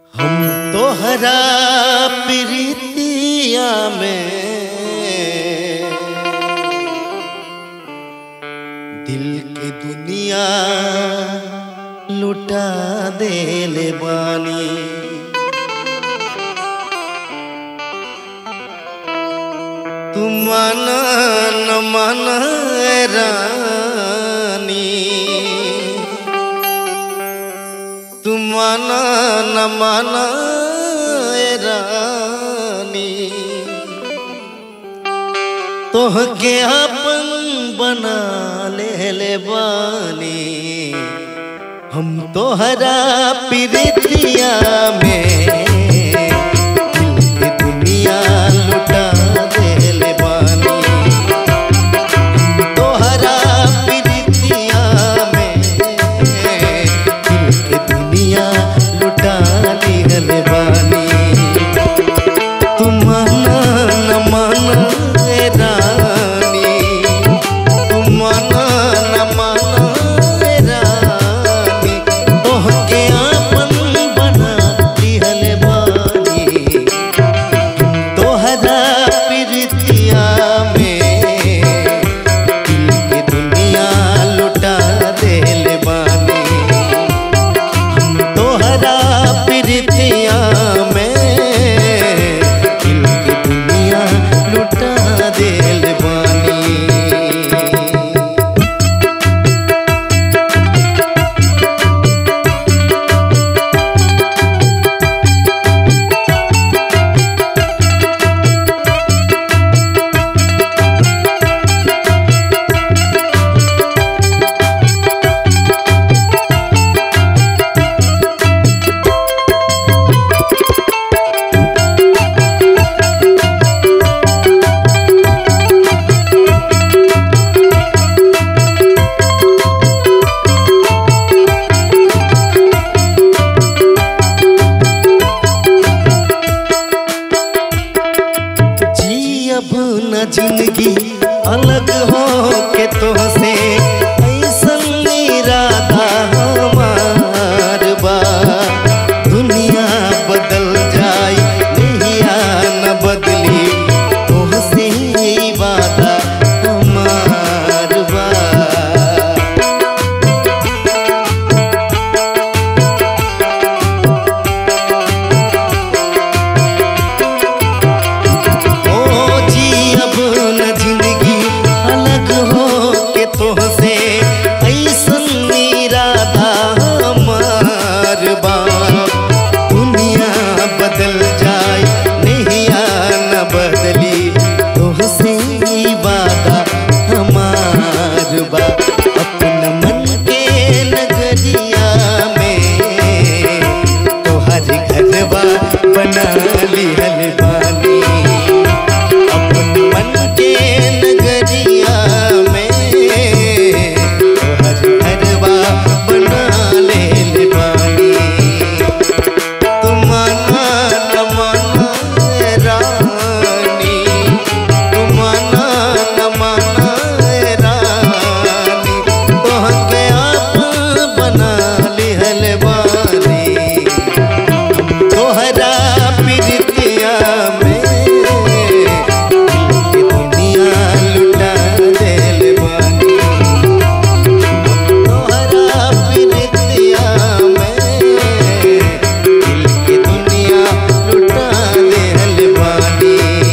हम तोहरा प्रीतिया में दिल के दुनिया लुटा देले बानी तुम माना न माना रानी तुम माना न माना रानी तोहके अपन बना ले ले बानी हम तोहरा प्रीतिया में दिल के दुनिया लुटा देले बानी तोहरा प्रीतिया में दिल के दुनिया लुटा दिहल बानी तुम माना न माना ए रानी तुम माना न माना ए रानी तोहके आपन बना दिहल बानी तोहरा प्रीतिया में दिल के दुनिया लुटा देल बानी हम तोहरा प्रीतिया में दिल के दुनिया लुटा देल बानी जी अब न जिंदगी अलग हो के तोहसे ऐसन इरादा हमार बा दुनिया बदल जाई नहिया न बदली तोहसे ही वादा हमार बा ओ जी अब न जिंदगी अलग हो के तोहसे ऐसन इरादा हमार बा दुनिया बदल जाए नहिया न बदली तोहसे ही वादा हमार बा अपना मन के नगरिया में तोहर घरवा बना लिहल बानी अपन मन के नगरिया में तोहर घरवा बना ले बानी तुम माना न माना रानी तुम माना न माना रानी तोहके आप बना लिहल बानी तोहरा प्रीतिया में दिल के दुनिया लुटा देल बानी तोहरा प्रीतिया में दिल के दुनिया लुटा देल बानी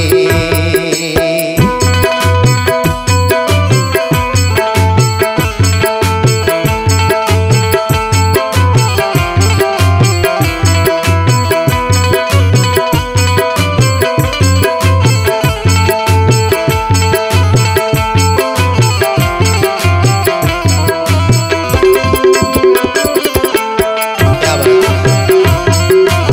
क्या बात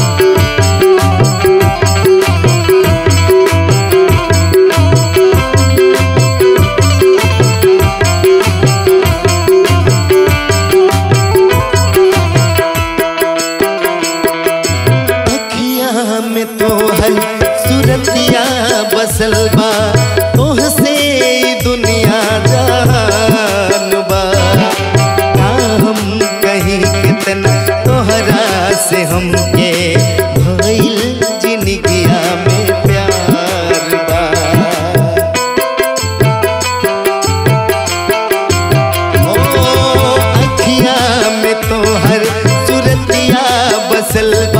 अखिया में तो है सुरतिया बसल बा तोहसे ई दुनिया जान बा का हम कहीं कितना तोहरा से हम के भइल जिंदगिया में प्यार बा ओ अखिया में तोहर सुरतिया बसल बा